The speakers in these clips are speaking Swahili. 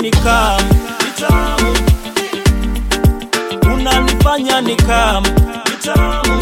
nikam vitamu unanifanya nikam vitamu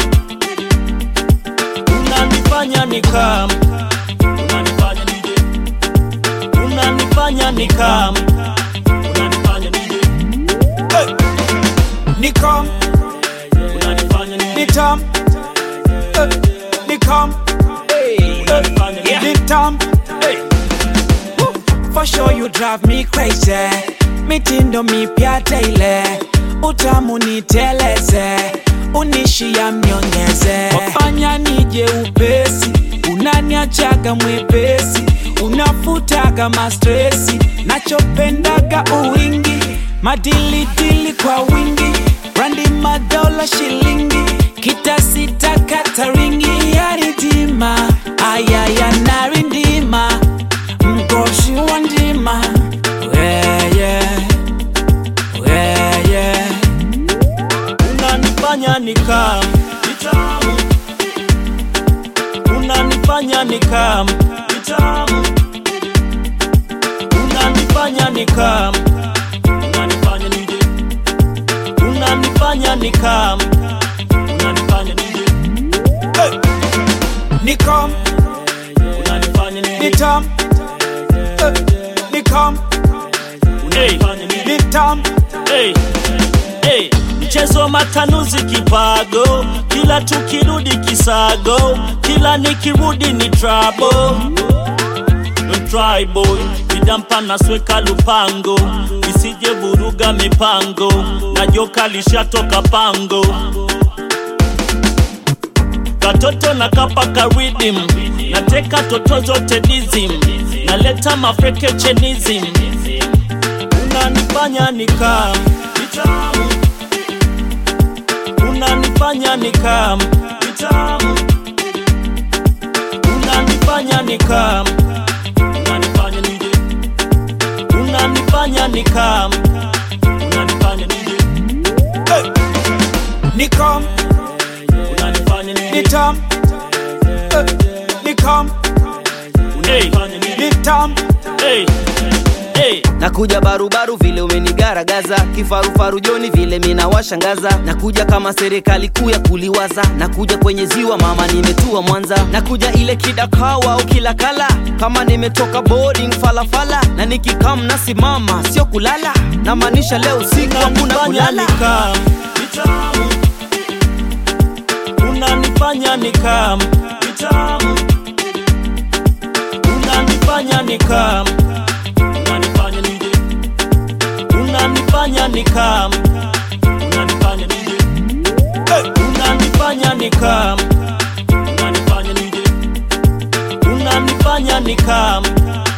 unanifanya nikam unanifanya nije unanifanya nikam unanifanya nije hey! Nikam, unanifanya nije nitam, eh, nikam, unanifanya nije nitam. hey! For sure you drive me crazy. Mitindo mipya daily, utamu niteleze, unishia mnyongeze, wafanya nije upesi, unaniachaga mwepesi, unafutaga mastresi, nachopendaga uwingi, madilidili kwa wingi, brandi madola shilingi, kitasita kataringi, yaridima, ayaya narindima mgoshi wa ndima weye weye unanifanya nikam vitamu unanifanya nikam vitamu unanifanya nikam unanifanya nije unanifanya nikam unanifanya nije hey! nikam unanifanya nije nitam eh, nikam unanifanya nije nitam hey, hey. Mchezo wa matanuzi kipago, kila tukirudi kisago, kila nikirudi ni trouble. Don't try boy, vidampa nasweka lupango, isije vuruga mipango, na joka lishatoka pango. Katoto na kapa karidim, nateka toto zote dizim, naleta mafreke chenism, unanifanya nikam vitamu unanifanya nikam vitamu unanifanya nikam unanifanya nije unanifanya nikam unanifanya nije hey! nikam unanifanya nije nitam eh, nikam unanifanya nije nitam hey! hey! nakuja barubaru vile umenigaragaza kifarufaru joni vile mina washangaza nakuja kama serikali kuu ya kuliwaza nakuja kwenye ziwa mama nimetua mwanza nakuja ile kidakawa au kilakala kama nimetoka boarding falafala na nikikam nasimama sio kulala namaanisha leo usiku hakuna unanifanya kulala nikam vitamu unanifanya nikam vitamu unanifanya nikam unanifanya nije unanifanya nikam unanifanya nije hey! unanifanya nikam unanifanya nije unanifanya nikam